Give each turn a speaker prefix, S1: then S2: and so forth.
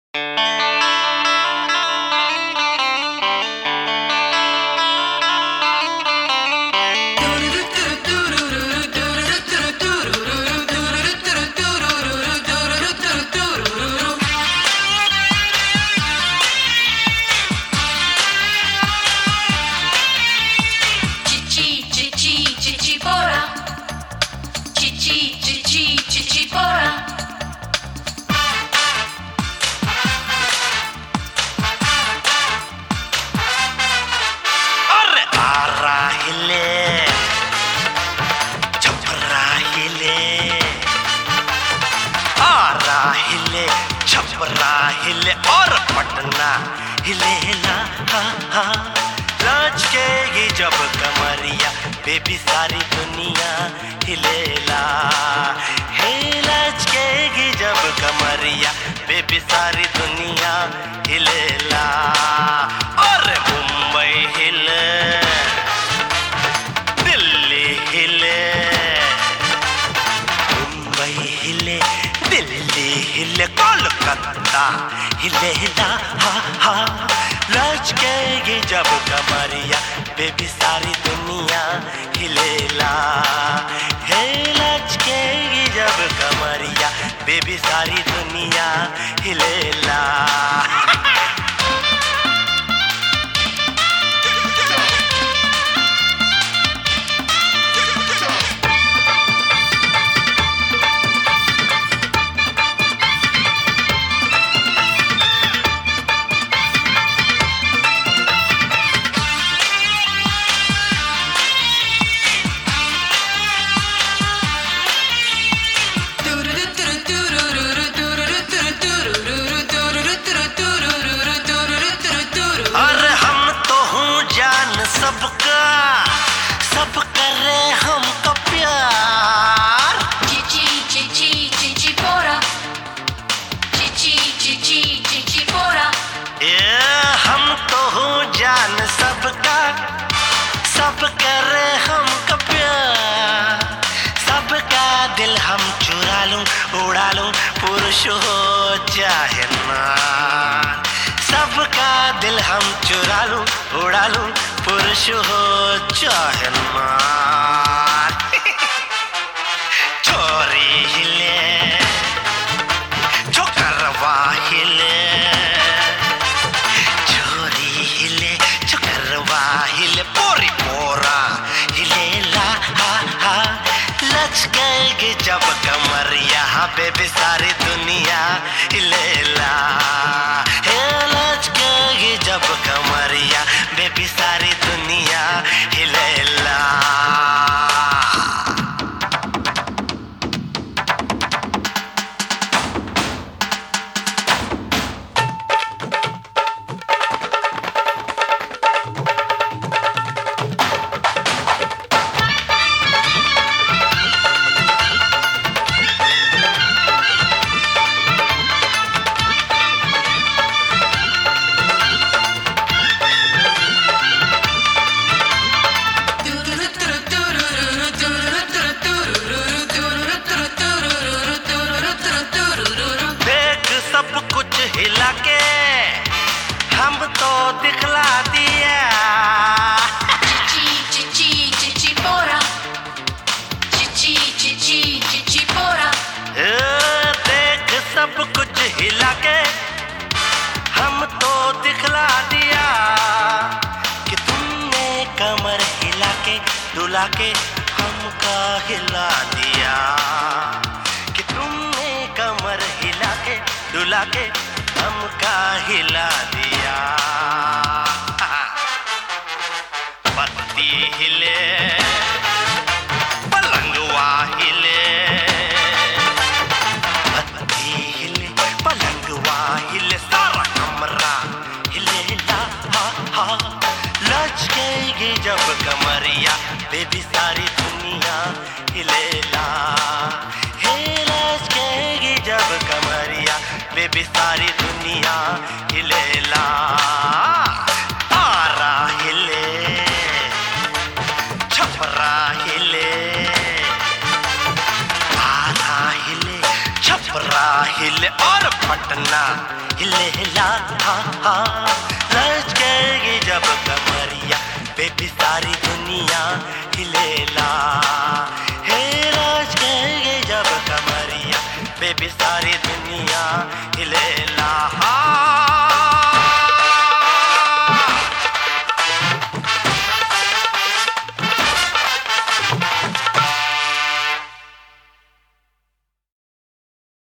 S1: हिले और पटना हिलेला हा हा लच के ये जब कमरिया बेबी सारी दुनिया हिलेला हे लच के ये जब कमरिया बेबी सारी दुनिया हिलेला और मुंबई हिले दिल्ली हिले मुंबई हिले दिल्ली हिले कोलकाता हिले ला हा हा लचकेगी जब कमरिया बेबी सारी दुनिया हिलेला हे लचकेगी जब कमरिया बेबी सारी दुनिया हिलेला अरे हम तो हूँ जान सबका सब करे हमको प्यार
S2: Cici, cici, cici pora. Cici, cici, cici pora.
S1: ये हम तो हूँ जान सबका सब करे हमको प्यार सबका दिल हम चुरा लूं उड़ा लूं पुरुष हो चाहे नार सबका दिल हम चुरा लूं उड़ा लूं पुरुष हो चाहे नार चोरी हिले चोकरवा हिले चोरी हिले चोकरवा हिले पोरी पोरा हिले ला हा हा लच गए जब कमर यहाँ पे भी सारी दुनिया हिले ला हे लच गए जब कमरिया बेबी सारी दुनिया हिले ला देख सब कुछ हिला के हम तो दिखला दिया
S2: Cici, cici, cici pora. Cici, cici, cici pora.
S1: ए, देख सब कुछ हिला के हम तो दिखला दिया कि तुमने कमर हिला के डुला के हमका हिला दिया कि तुमने कमर हिला के डुला के हमका हिला दिया पत्ती हिले पलंगवा हिले पत्ती हिले पलंगवा हिले सारा कमरा हिले ला हा हा लचकेगी जब कमरिया बेबी सारी दुनिया हिले ला हे लचकेगी जब कमरिया बेबी सारी दुनिया हिले ला आरा हिले छपरा हिले आधा हिले छपरा हिले और पटना हिलेला हाँ हाँ लचकेगी जब कमरिया बेबी सारी दुनिया हिलेला